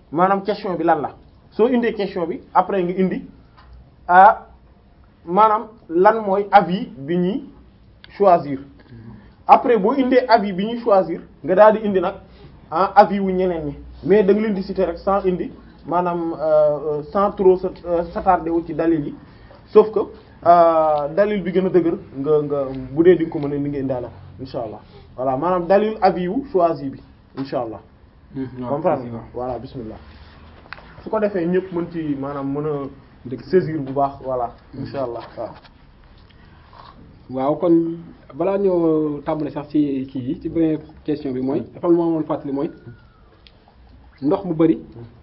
maanaam question bi lan la soo indee question bi après nga indi ah maanaam lan mooy avis bi ñuy choisir après boo indee avis bi ñuy choisir nga daal di indi nag ah avis wu ñeneen ñi mais da nga leen di citer rek sans indi maanaam euh, sans trop s'attarder wu ci dalil yi sauf que euh, dalil bi gën a dëgër nga nga bu dee di nga ko mën a ni nga indaale ko insha allah voilà maanaam dalil avis wu choisi bi insha allah comprendre nga voilà bismillah su ko defee ñëpp mën ci maanaam mën a saisir bu baax voilà insha allah waaw waaw kon balaa ñoo tàmbale sax ci kii yi ci beneen question bi mooy dafa am lu ma mën fàttali mooy ndox mu bari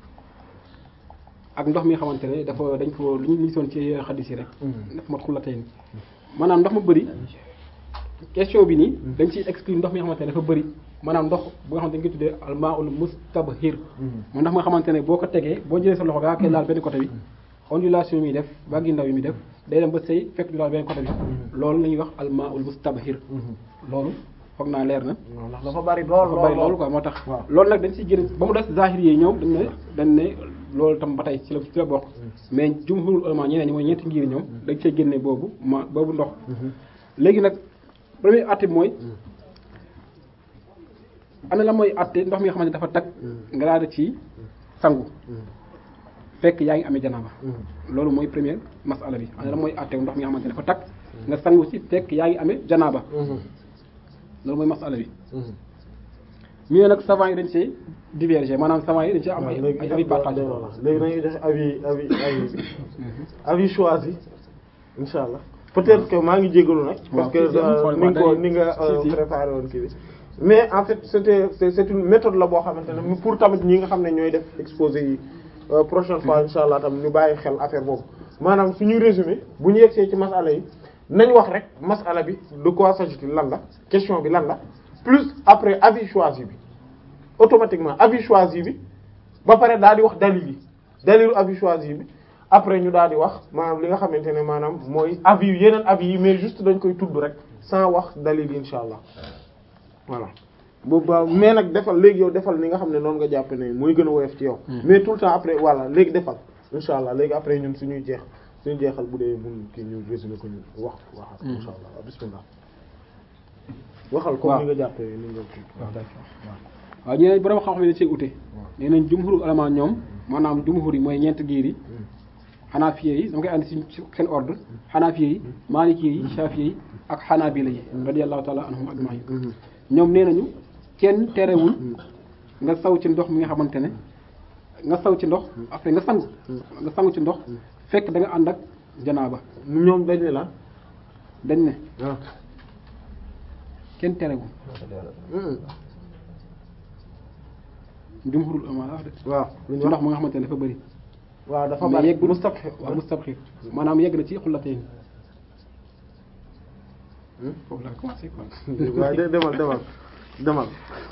ak ndox mi nga xamante ne dafa dañ ko lu ñu gisoon ci xaddis yi rek dafa mat xullatay ni maanaam ndox mu bari question bi nii dañ ciy exclure ndox mi nga xamante ne dafa bari maanaam ndox bu nga xamante ne dañ koy tuddee almaul mustabhir mooy ndox mi nga xamante ne boo ko tegee boo jëlee sa loxo gaa koy laal benn côté bi ondulation yi muy def vagues yu ndaw yi muy def day dem ba sëy fekk du laal benn côté bi loolu la ñuy wax almaul mustabhir loolu foog naa leer na non ndax dafa bari lool dafa bari loolu quoi moo tax waaw. loolu nag dañ ciy génn ba mu des zahir yi ñoom dañ ne dañ ne loolu tam ba tey ci la ci la bokk mais jumhurul ulama ñeneen ñi mooy ñeenti ngir ñoom dañ cee génne boobu ma boobu ndox léegi nag premier atte bi mooy ana la mooy atte ndox mi nga xamante ne dafa tag nga daal di ci sangu fekk yaa ngi amee janaaba loolu mooy première masala bi ana la mooy atte ndox mi nga xamante ne dafa tag nga sangu ci fekk yaa ngi amee janaaba loolu mooy masala bi ñu ne nag savant yi dañ see diverger maanaam savant yi dañ see am ay ay avis partagé léegi dañuy def avis avis avis avis choisi insha allah peut-être que maa ngi jégalu nag parce que si, si, euh, xool ni nga ko quoi, ni nga si, euh, si. préparé woon kii bi mais en fait c'était c'est c'est une méthode la boo xamante ne pour tamit ñi nga xam ne ñooy def exposé yi euh, prochaine fois insha allah tam ñu bàyyi xel affaire boobu maanaam suñuy résumé bu ñu yegsee ci masala yi nañ wax rek masala bi de quoi s'agit-il lan la question bi lan la plus après avis choisi bi automatiquement avis choisi bi ba pare daal di wax dalil yi dalilu avis choisi bi après ñu daal di wax maanaam li nga xamante ne maanaam mooy avis yu yeneen avis yi mais juste dañ koy tudd rek sans wax dalil yi insha allah voilà boobu ba mais nag defal léegi yow defal ni nga xam ne noonu nga jàpp ne mooy gën a woyof ci yow mais tout le temps après voilà léegi defal insha allah léegi après ñun suñuy jeex suñu jeexal bu dee mun kii ñu résumé ko ñu wax waxal insha allah bismillah waxal comme waaw. ni nga jàppee ni nga kii waaw ñeneen borom xam-xam yi dañ see ute nee nañ jumhuru ulama ñoom maanaam jumhur yi mooy ñeent giir yi xanaafiye yi dama koy andi ci seen ordre xanaafiye yi maaliki yi shafiye yi ak xanaabila yi radiyallahu taala anhum ajmain ñoom nee nañu kenn terewul nga saw ci ndox mi nga xamante ne nga saw ci ndox après nga sangu nga sangu ci ndox fekk da nga ànd ak janaaba ñoom dañ ne la dañ ne ah kenn terewul jumhurul ulama la wax de waaw lu ñu ci wax ndox mi nga xamante ne dafa bëri waaw dafa mais bari yeggul mustabhir waaw mustabhir maanaam yegg na ci xullatee ni foofu laa commencé quoi waaye de demal demal demal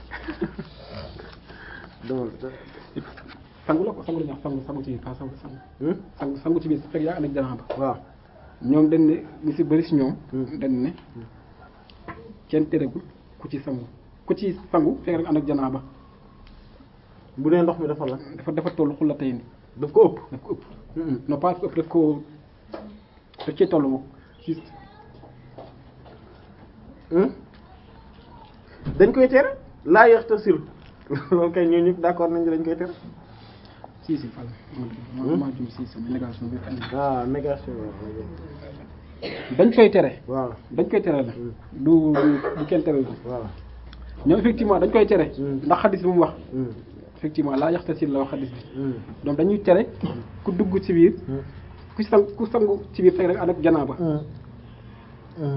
demal sangu la ko sangu la ñu wax sangu sangu ci biir pas sangu sangu Hmm? sangu sangu ci biir fekk yaa ànd ak janaaba waaw ñoom dañ ne ñu si bëri si ñoom Hmm. dañ ne kenn terewul ku ci sangu ku ci sangu fekk rek ànd ak janaaba bu dee ndox mi dafa la dafa dafa toll xullatee ni daf ko ëpp daf ko ëpp non pas ëpp daf ko daf cee toll moom juste Hmm? dañ koy tere laa yaxtasil loolu kay ñoo ñëpp d'accord nañu dañ koy tere si si fal ma maa jum si sama négation bi andi ah négation dañ koy tere waaw dañ koy tere la du du kenn tere la waaw ñoom effectivement dañ koy tere Hmm. ndax xadis bi mu wax Hmm. effectivement laa yaxtasil la wax xadis bi Hmm. donc dañuy tere ku dugg ci biir Hmm. ku sang ku sangu ci biir fekk rek ànd ak janaaba Hmm. Hmm.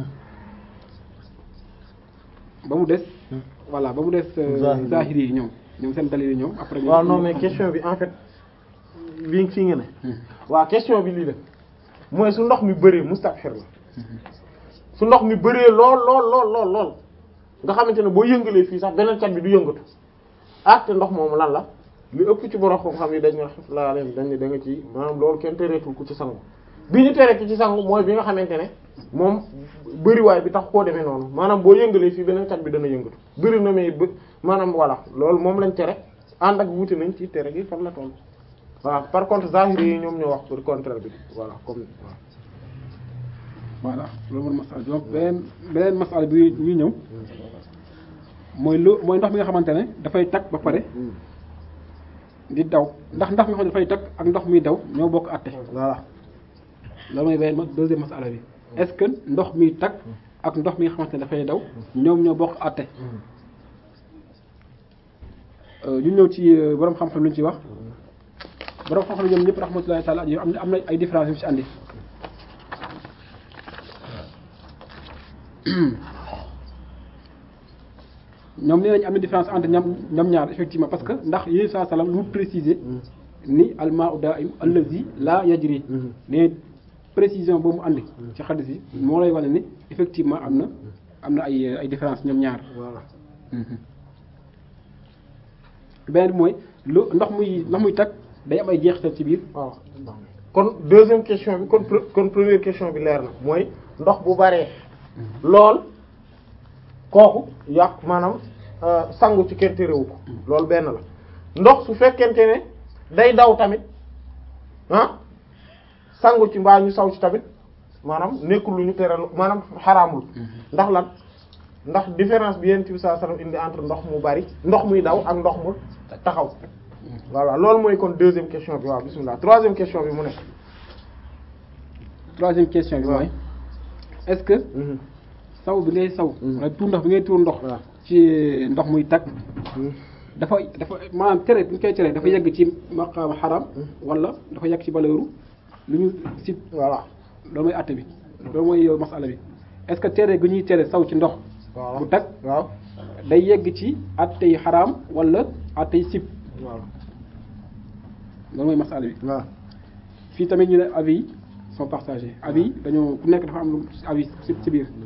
ba mu des voilà ba mu des euh, Zahiri. zahiri yi ñoom ñoom seen dalil yi ñoom après ñoom- waaw non mais question bi en fait lii fii nga ne waaw question bi lii la mooy su ndox mi bëree mustabhir la su ndox mi bëree lool lool lool lool lool nga xamante ne boo yëngalee fii sax beneen cat bi du yëngatu ah te ndox moomu lan la li ëpp ci borom xam-xam yi dañ ne rahmatullah alayhi dañ ne da nga ci maanaam loolu kenn tereetul ku ci sangu bi ñu tere ku ci sangu mooy bi nga xamante ne moom bëriwaay bi tax koo demee noonu maanaam boo yëngalee fii beneen cat bi dana yëngatu bëri na mais bë maanaam voilà loolu moom lañ tere ànd ak wuute nañ ci tere gi fan la toll voilà par contre zahiri yi ñoom ñoo wax pour contraire bi voilà comme voilà loolu mooy masala bi donc beneen beneen masala bi ñuy ñëw mooy lu mooy ndox mi nga xamante ne dafay tag ba pare di daw ndax ndox mi nga xam ne dafay tag ak ndox muy daw ñoo bokk àtte voilà loolu mooy beneen deuxième masala bi est-ce que ndox mi tag ak ndox mi nga xamante ne dafay daw ñoom ñoo bokk àtte ñu ñëw ci borom xam-xam lu ñu ci wax borom xam-xam ñoom ñëpp rahmatullahi taala alayhi am na am na ay différence yu ci andi ñoom nee nañu am na différence entre ñoom ñoom ñaar effectivement parce que ndax yéen saa salaam lu préciser ni almaa'u daa'im allazi la yajri ne précision boobu mu andi ci xadis yi moo lay wane ni effectivement am na am na ay ay différence ñoom ñaar voilà beneen bi mooy lu ndox muy ndox muy tag day am ay jeexital ci biir waaw kon deuxième question bi kon pre- kon première question bi leer na mooy ndox bu baree lool kooku yàq maanaam euh, sangu ci kenn terewu ko loolu benn la ndox su fekkente ne day daw tamit ah sangu ci mbaa ñu saw ci tamit maanaam nekkul lu ñu tere maanaam xaraamul ndax lan ndax différence bi yonent bi sallallahu alayhi wasallam indi entre ndox mu bari ndox muy daw ak ndox mu taxaw voilà loolu mooy kon deuxième question bi waaw bismillah troisième question bi mu ne troisième question bi waaw. mooy est-ce que Mhm. saw bi ngay saw Mm. wala tuur ndox bi ngay tuur ndox waaw. ci ndox muy tag Mhm. dafa dafa maanaam tere bu ñu koy tere dafa yegg ci maqaam xaram wala dafa yegg ci baleeru lu ñu si voilà loolu mooy àtte bi loolu mooy yow masala bi est-ce que tere gu ñuy tere saw ci ndox voilà bu tag waaw day yegg ci àtte yi xaraam wala àtte yi sib voilà loolu mooy masala bi waaw fii tamit ñu ne avis yi sont partagés avis yi dañoo ku nekk dafa am lu avis ci ci biir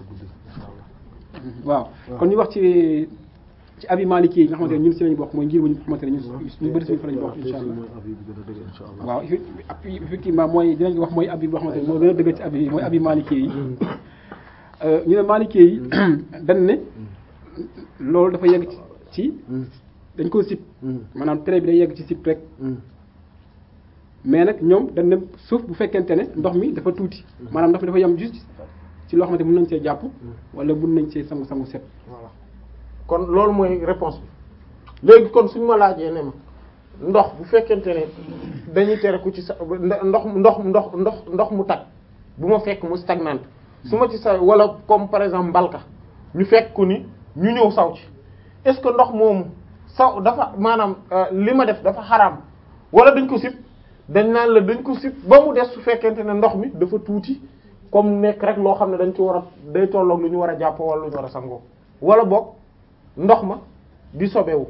waaw kon ñu wax ci ci avis maliki yi nga xamante ne ñun si lañu bokk mooy ngir bu ñu xamante ne ñun ñu bëri suñu fa lañu bokk insha allah waaw effe- effectivement mooy dinañ wax mooy avis boo xamante ne moo gën a dëgg ci avis yi mooy avis maliki yi Euh, ñu ne maliki yi dañ ne loolu dafa yegg ci ci dañ koo sib maanaam tere bi day yegg ci sib rek mais nag ñoom dañ ne suuf bu fekkente ne ndox mi dafa tuuti maanaam ndox mi dafa yem juste ci loo xamante mën nañ see jàpp wala mën nañ see sangu sangu set voilà kon loolu mooy réponse bi léegi kon suñu ma laajee ne ma ndox bu fekkente ne dañuy tere ku ci sa ndox ndox ndox ndox ndox mu tag bu ma fekk mu stagnante su ma ci sa wala comme par exemple mbalka ñu fekk ko ni ñu ñëw saw ci est-ce que ndox moomu saw dafa maanaam euh, li ma def dafa xaraam wala dañ ko sib dañ naan la dañ ko sib ba mu des su fekkente ne ndox mi dafa tuuti comme nekk rek loo xam ne dañ ci war a day tolloog lu ñu war a jàpp wala lu ñu war a sangoo wala boog ndox ma di sobewu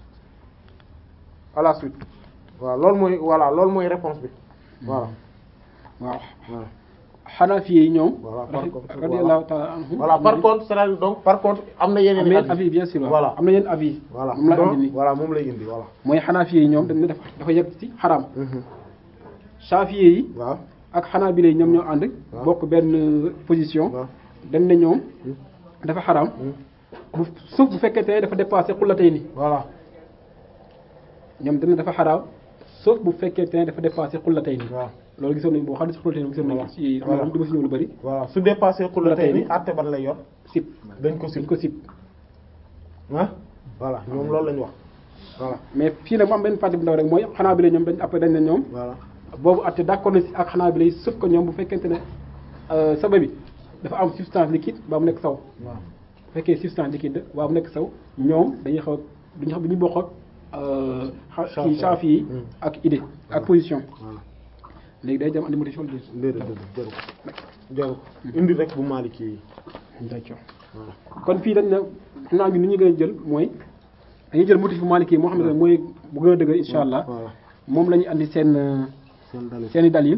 à la suite waaw loolu mooy voilà loolu mooy réponse bi voilà waaw voilà xanafi yi ñoom Voilà, par contre, radiyallahu ta'ala anhum voilà par contre c'est donc par contre am na yeneen am na yeneen avis bien sûr waaw voilà am na yeneen avis voilà moom la donc andi nii voilà moom lay indi voilà mooy xanafi yi ñoom dañ ne dafa dafa yegg ci xaraam shafi yi waaw ak xanaabila yi ñoom ñoo ànd waaw. bokk benn position waaw dañ ne ñoom dafa xaraam bu suuf bu fekkente ne dafa dépassé xullatay ni voilà ñoom dañ ne dafa xaraam sauf bu fekkente ne dafa dépassé xullatay ni waaw loolu gisoon nañu boo xam ne si xullatay ni gisoon nañu ko ci xam naa du ma si ñëw lu bëri voilà su dépassé xullatay ni Xullatayni. àtte ban lay yor sib dañ ko dañ sib ko sib ah voilà ñoom loolu lañu wax voilà mais fii nag mu am benn partie bu ndaw rek mooy xanaa bi la ñoom dañ après dañ ne ñoom voilà boobu atte d'accord na si ak xanaa bi lay sauf que ñoom bu fekkente ne euh, saba bi dafa am substance liquide ba mu nekk saw waaw bu fekkee substance liquide waa mu nekk saw ñoom dañuy xaw a duñu xam duñu bokk ak euh, xa- Shafi. kii Shafi yi Hmm. ak idée ak position voilà léegi day dem andi modifié wala déet déedéet déedéet jaru ko jaru ko indi rek bu Maliki yi d'accord voilà kon fii dañ ne xam naa ñu ni ñu gën a jël mooy dañuy jël motif bu Maliki yi moo xam ne mooy bu gën a dëgër insha allah voilà moom la ñuy andi seen euh, seen dalil seen i dalil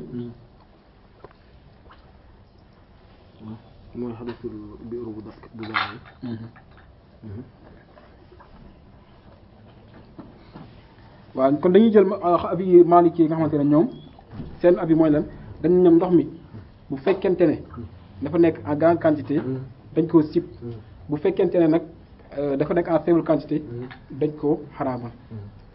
mooy xadisul biiru bu dak bu baax waaw kon dañuy jël abi Maliki yi nga xamante ne ñoom seen abi mooy lan dañu ñoom ndox mi bu fekkente ne dafa nekk en grande quantité dañ koo sib bu fekkente ne nag euh, dafa nekk en faible quantité dañ koo xaraamal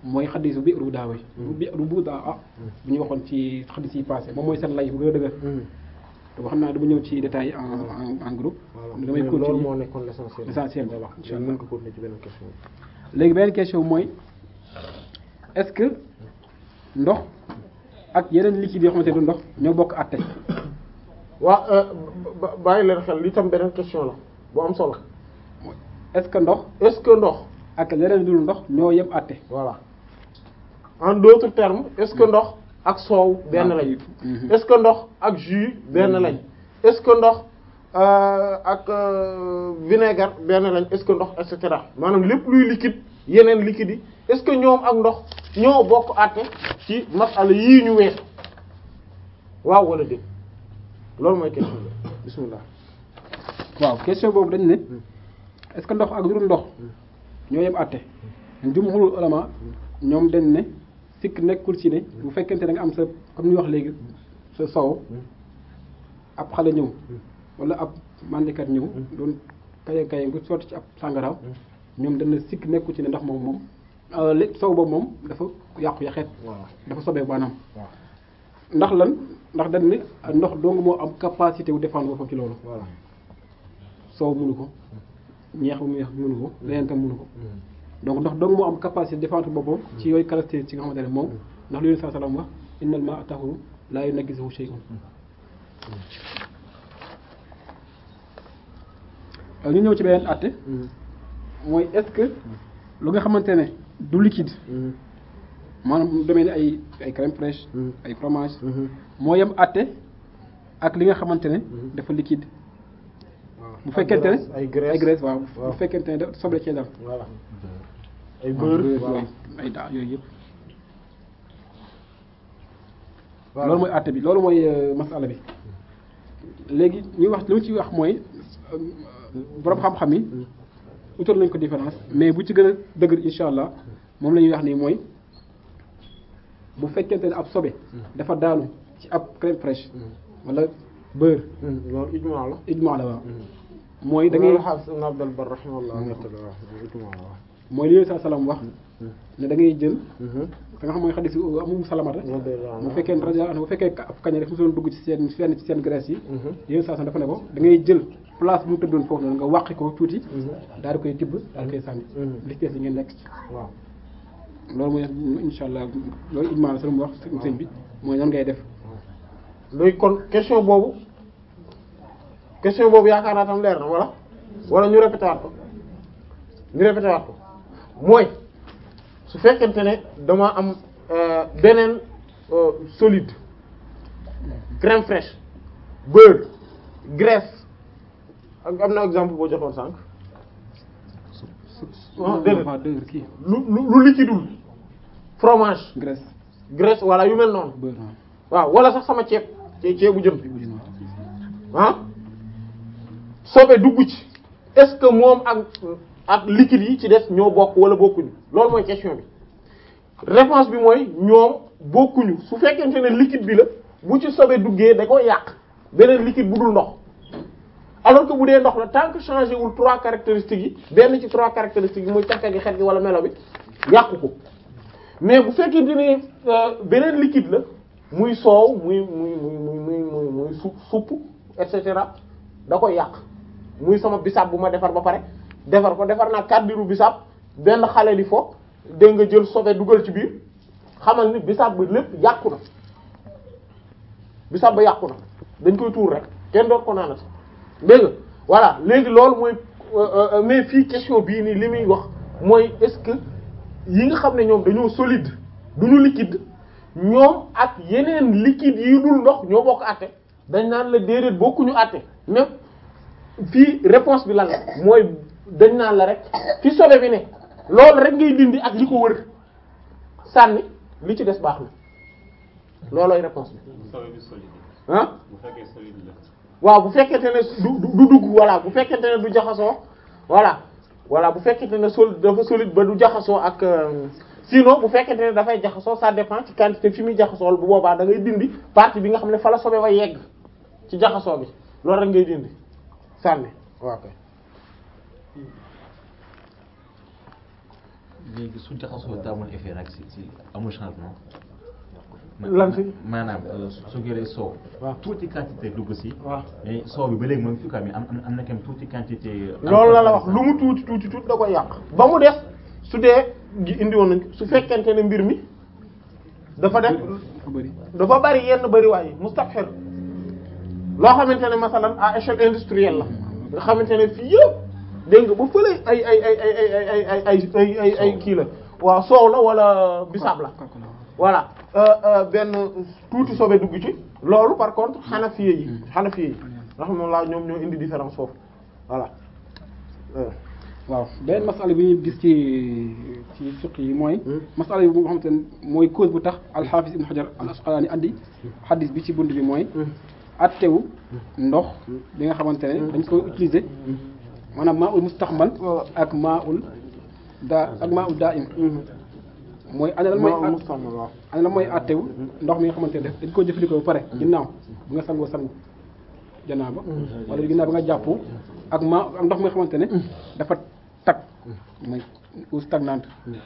mooy xadisu bi ru daawe bi ru bu daa ah bu ñu waxoon ci xadis yi passé moom mooy seen lay bu gën a dëgër te xam naa dama ñëw ci détails en en groupe damay loolu continuer moo nekkoon l'essentiel l'essentiel ba wax incha allah mën ko continuer ci beneen question léegi beneen question mooy est-ce que ndox ak yeneen liquide yoo xamante ne du ndox ñoo bokk àtte waaw bàyyi leen xel li tam beneen question la bu am solo est-ce que ndox est-ce que ndox ak leneen dul ndox ñoo yem àtte voilà en d'autres termes est-ce que ndox ak soow benn lañ est-ce que ndox ak jus benn lañ est-ce que ndox euh, ak euh, vinaigre benn lañ est-ce que ndox et cetera maanaam lépp luy liquide yeneen liquide yi est-ce que ñoom ak ndox ñoo bokk àtte ci masala yii ñu weesu waaw wala déet loolu mooy question bi bismillah waaw question boobu dañ ne est-ce que ndox ak lu dul ndox ñoo yem àtte jumhurul ulama ñoom dañ ne sikk nekkul ci ne bu fekkente da nga am sa comme ni wax léegi sa soow ab xale ñëw wala ab mandikat ñëw doon kaye kaye nga sotti ci ab sàngaraaw ñoom dañ ne sikk nekkul ci ne ndax moom moom lé soow boobu moom dafa yàqu yaxeet waaw dafa sobee maanaam waaw ndax lan ndax dañ ne ndox dong moo am capacité wu défendre boppam ci loolu voilà soow mënu ko ñeex bu mu yeex mënu ko leneen tam mënu ko donc ndox dong moo am capacité défendre boppam ci yooyu caractéristiques ci nga xamante ne moom ndax lu yéen saa salaam wax innal maa'a tahuuru laa yunajjisuhu shay'un ñu ñëw ci beneen àtte mooy est-ce que lu nga xamante ne du liquide maanaam mu demee ni ay ay crème fraîche ay fromage moo yem àtte ak li nga xamante ne dafa liquide bu fekkente ne ay graisse ay graisse waaw waaw. bu fekkente ne da soble cee dal voilà ay waaw, beurre beurre, voilà yooyu, ay daa yooyu yëpp Voilà. loolu mooy àtte bi loolu mooy euh, masala bi léegi ñuy wax li mu ci wax mooy euh, borom xam-xam yi utal nañ ko différence mais bu ci gën a dëgër insha allah moom la ñuy wax nii mooy bu fekkente ne ab sobe dafa daanu ci ab crème fraîche wala beurre loolu ijmaa la ijmaa la waaw mooy da ngay xaafis ibn Abdul Barr rahimahullah nettali waaw ijmaa la waaw mooy li sa salaam wax ne da ngay jël ka nga xam mooy xadis amum salamata bu fekkee ne rajo bu fekkee ab kaña daf mosoon dugg ci seen fenn ci seen graisse yi yéen saa dafa ne ko da ngay jël place bu mu tëddoon foofu noonu nga wàqi ko tuuti daal di koy tibb daal di koy sànni li ci des yi ngeen lekk waaw loolu mooy insha allah loolu ijmaa la sa mu wax sëñ bi mooy nan ngay def léegi kon question boobu question boobu yaakaar naa tam leer na wala wala ñu répété waat ko ñu répété waat ko mooy su fekkente ne dama am euh, beneen euh, solide crème fraîche beurre graisse ak am na exemple boo joxoon sànq ah déedéet waaw dëgg kii lu lu lu liquidul fromage graisse graisse wala yu mel noonu beurre waaw waaw wala sax sama ceeb ce- ceebu jën bu jën waaw ah sobe dugg ci est-ce que moom ak ak liquide yi ci des ñoo bokk wala bokkuñu loolu mooy question bi réponse bi mooy ñoom bokkuñu su fekkente ne liquide bi la bu ci sobe duggee da koy yàq beneen liquide bu dul ndox alors que bu dee ndox la tant que changé wul trois caractéristiques yi benn ci trois caractéristiques yi muy cafka gi xet gi wala melo bi yàqu ko mais bu fekkente ne euh, beneen liquide la muy soow muy muy muy muy muy muy muy su supp et cetera da koy yàq muy sama bisaab bu ma defar ba pare defar ko defar naa kàddiru bisaab benn xale li fo dégg nga jël sobe dugal ci biir xamal ni bisaab ba lépp yàqu na bisaab ba yàqu na dañ koy tuur rek kenn doot ko naanati dégg nga voilà léegi loolu mooy euh, euh, mais fii question bii nii li muy wax mooy est-ce que yi nga xam ne ñoom dañoo solide duñu liquide ñoom ak yeneen liquide yi dul ndox ñoo bokk àtte dañ naan la déedéet bokkuñu àtte même fii réponse bi lan la mooy dañ naan la rek fi sobe bi ne loolu rek ngay dindi ak li ko wër sànni li ci des baax na loolooy réponse bi sobe bi solide ah bu fekkee solide la waaw bu fekkente ne du du du dugg voilà bu fekkente ne du jaxasoo voilà voilà bu fekkente ne sol dafa solide ba du jaxasoo ak euh, sinon bu fekkente ne dafay jaxasoo ça dépend ci quantité fi muy jaxasoo bu boobaa da ngay dindi partie bi nga xam ne fa la sobe ba yegg ci jaxasoo bi loolu rek ngay dindi sànni waaw kay léegi su jaxasoo te amul effet nag si si amul changement. lan si maanaam su su jëlee soow. waaw tuuti quantité dugg si. waaw mais soow bi ba léegi moom fi quoi mais am am am na quand même tuuti quantité. loolu la la wax lu mu tuuti tuuti tuuti da koy yàq ba mu des su dee gi indi woon nañ su fekkente ne mbir mi dafa def dafa bëri dafa bari yenn bariwaay yi mustafhir loo xamante ne masalan à échelle industrielle la nga xamante ne fii yëpp dégg nga ba fële ay ay ay ay ay ay ay ay ay ay ay kii la waaw soow la wala bisaab la kooku la voilà euh, euh, benn tuuti sobe dugg ci loolu par contre xanafiye yi xanafiye yi nga xam ne laa ñoom ñoo indi différence foofu voilà euh. waaw beneen masala bi ñuy gis ci ci fiq yi mooy masala bi nga xamante ne mooy cause bu tax alxaafis ibn xajar al asqalaani andi xadis bi ci bunt bi mooy attewu ndox bi nga xamante ne dañ koy utiliser maanaam maa ul mustaxmal ak maa ul daa ak maa ul daa im mooy ana lan mooy Maa mustamal waaw ana lan mooy attewu ndox mi nga xamante ne dañ ko jëfandikoo ba pare ginnaaw bi nga sangoo sangu janaaba wala ginnaaw bi nga jàpp ak maa ak ndox mi nga xamante ne dafa tag mooy eau stagnante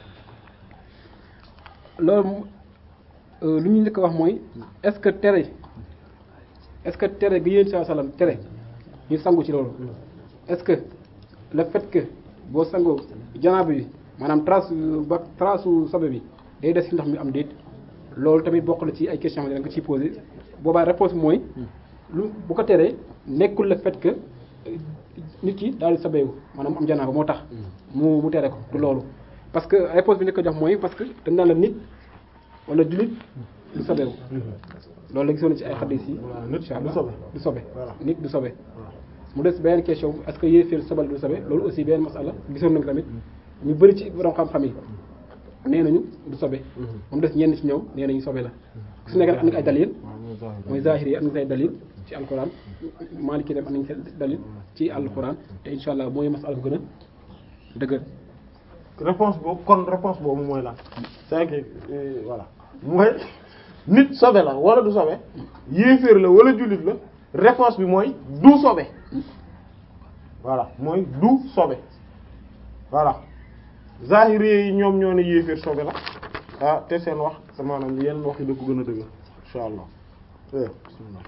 loolu euh, lu ñu njëkk a wax mooy est-ce que tere est-ce que tere gi yéen saa salaam tere ñu sangu ci loolu est-ce que le fait que boo sangoo janaaba bi maanaam trace ba trace su sobe bi day des ci ndox mi am déet loolu tamit bokk na ci ay questions yi dañ ko ciy posé boobaa réponse bi mooy lu bu ko teree nekkul le fait que euh, nit ki daal di sobeewu maanaam am janaaba moo tax mu mu tere ko du loolu parce que réponse bi ñu ko jox mooy parce que dañ naan la nit wala jullit du sobeewu loolu la gisoon ci ay xadis yi nit incha du allah sobe. du sobe Voilà. nit du sobe mu des beneen question est-ce que yéeféer sobal du sobe loolu aussi beneen masala gisoon nañ ko tamit ñu bëri ci borom xam-xam yi nee nañu du sobe moom des ñenn ci ñoom nee nañu sobe la su nekk nag am na ay dalil mooy zahiri yi am nañ ay dalil ci alquran maliki dem am nañ seen dalil ci alquran te insha allah mooy masala bu gën a dëgër réponse boobu kon réponse boobu mooy lan c'est que euh, voilà mooy nit sobe la wala du sobe yéeféer la wala jullit la réponse bi mooy du sobe voilà mooy du sobe voilà zahiri yi ñoom ñoo ne yéeféer sobe la ah te seen wax te maanaam yenn wax yi da ko gën a dëgg insha allah eh, bismillah.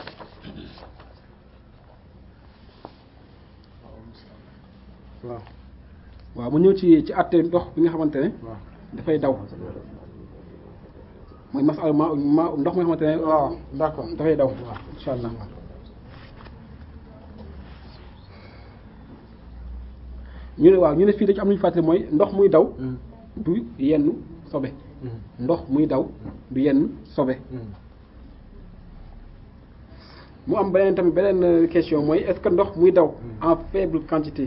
waaw waaw mu ñëw ci ci àtte ndox bi nga xamante ne waaw dafay daw mooy masala ma ma ndox mi nga xamante ne waaw d'accord dafay daw insha allah ñu ne waaw ñu ne fii da ci am lu ñu fàttali mooy ndox muy daw du yenn sobe ndox muy daw du yenn sobe mu am beneen tamit beneen question mooy est-ce que ndox muy daw en faible quantité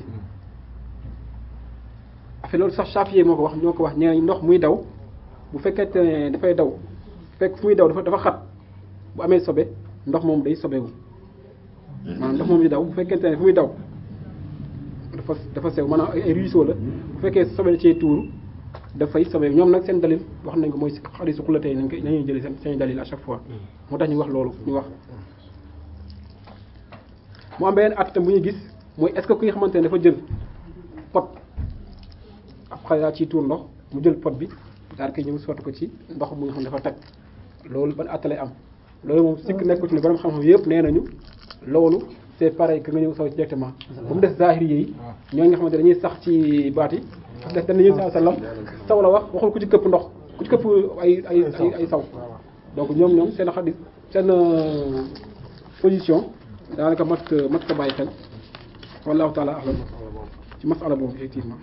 affaire loolu sax Chafi'i moo ko wax ñoo ko wax nee nañ ndox muy daw bu fekkente ne dafay daw fekk fu muy daw dafa dafa xat bu amee sobe ndox moom day sobewu maanaam ndox moom di daw bu fekkente ne fu muy daw dafa dafa sew maanaam ay ay ruisseau la bu fekkee sobe da cee tuuru dafay sobewu ñoom nag seen dalil wax nañ ko mooy si xadiisu xulatee nañ ko nañuy jëlee seen seen dalil à chaque fois moo tax ñu wax loolu ñu wax mu am beneen at tam bu ñuy gis mooy est-ce que ki nga xamante ne dafa jël pot ab xale daa ciy tuur ndox mu jël pot bi daal koy ñëw sotti ko ci ndox mu nga xam ne dafa tag loolu ban at lay am loolu moom sikk nekku ci ne borom xam-xam yëpp nee nañu loolu c'est pareil que nga ñëw saw directement ba mu des zahiri yi ñoo nga xamante ne dañuy sax ci baat yi parce que dañ nañu sallam saw la wax waxul ku ci këpp ndox ku ci këpp ay ay ay ay saw donc ñoom ñoom seen xadis seen euh, position daanaka mat mat ko bàyyi xel wallahu taala ahlam ci masala boobu effectivement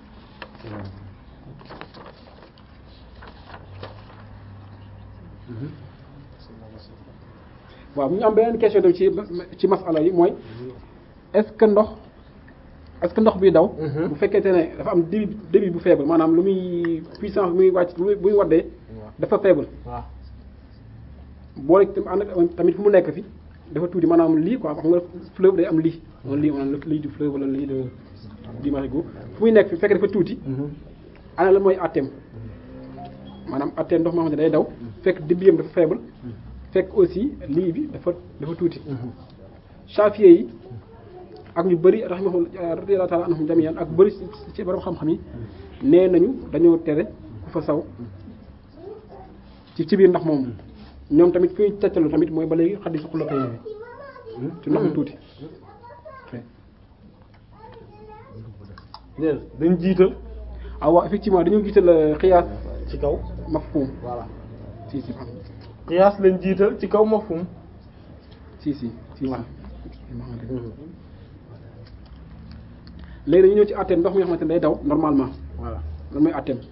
waaw ñu am beneen question tam ci ci masala yi mooy est-ce que ndox est-ce que ndox bi daw bu fekkente ne dafa am débit débit bu faible maanaam lu muy puissance bu muy wàcc bu muy bu muy waddee dafa faible waaw boole tam ànd ak tamit fu mu nekk fi dafa tuuti maanaam lii quoi xam nga fleuve day am lii wala lii maanaam lii du fleuve wala lii de di marigot fu muy nekk fi fekk dafa tuuti ana la mooy atteem maanaam atteem ndox moo xam ne day daw fekk débit dafa faible fekk aussi lii bi dafa dafa tuuti Chafi'i yi ak ñu bëri rahimahum radiyallahu ta'ala anhum jami'an ak bëri ci borom xam-xam yi nee nañu dañoo tere ku fa saw ci ci biir ndox moomu ñoom tamit fi ñu tegtalu tamit mooy ba léegi xaddisu xulatay bi ci ndox mi tuuti dégg nga dañ jiital ah waaw effectivement dañoo jiital xiyaas ci kaw mafhum voilà si si qiyaas lañ jiital ci kaw mafhum si si si waaw léegi dañu ñëw ci atteem ndox mi nga xamante ne day daw normalement voilà lan mooy atteem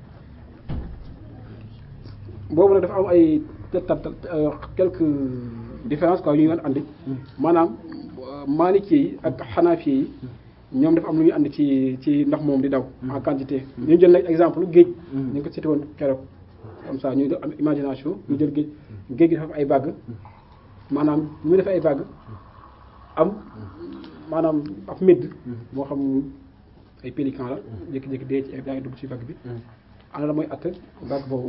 boobu nag dafa am ay ta quelques différences quoi yu ñu andi maanaam Maliki yi ak Hanafi yi ñoom dafa am lu ñu andi ci ci ndox moom di daw en quantité ñu jël nag exemple géej ñu ngi ko cité woon keroog comme ça ñu am imagination ñu jël géej géej gi dafa am ay vagues maanaam ñu mu def ay vagues am maanaam ab médd moo xam ay pélican la jékki-jékki dee ci daa ngi dugg ci vague bi ana la mooy att vague boobu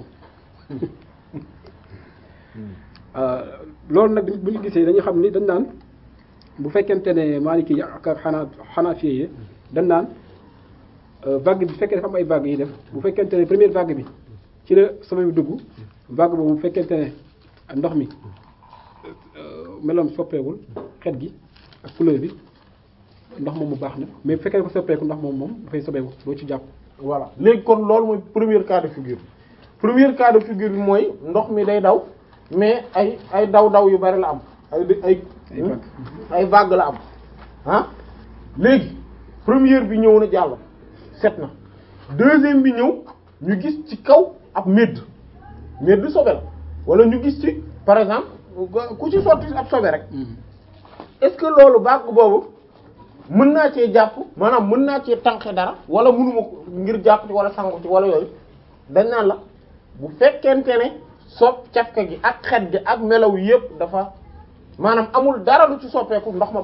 loolu nag bu ñu gisee dañuy xam ni dañ naan bu fekkente ne Maliki yi ak xanaa xanaa fii yi dañ naan vague bi bu fekkee dafa am ay vagues yi def bu fekkente ne première vague bi ci la sobe bi dugg vague boobu bu fekkente ne ndox mi meloom soppeewul xet gi ak couleur bi ndox moom mu baax na mais bu fekkee ko soppeeku ndox moom moom dafay sobeewu doo ci jàpp voilà léegi kon loolu mooy premier cas de figure premier cas de figure bi mooy ndox mi day daw mais ay ay daw daw yu bari la am ay ay Ay vagues. ay vagues la am ah léegi première bi ñëw na jàll set na deuxième bi ñëw ñu gis ci kaw ab médd médd sobe la wala ñu gis ci par exemple ku ci sotti ab sobe rek est-ce que loolu vague boobu mën naa cee jàpp maanaam mën naa cee tànqe dara wala mënuma ko ngir jàpp ci wala sangu ci wala yooyu dañ naan la bu fekkente ne sopp cafka gi ak xet gi ak melaw yépp dafa maanaam amul dara lu ci soppeeku ndox ma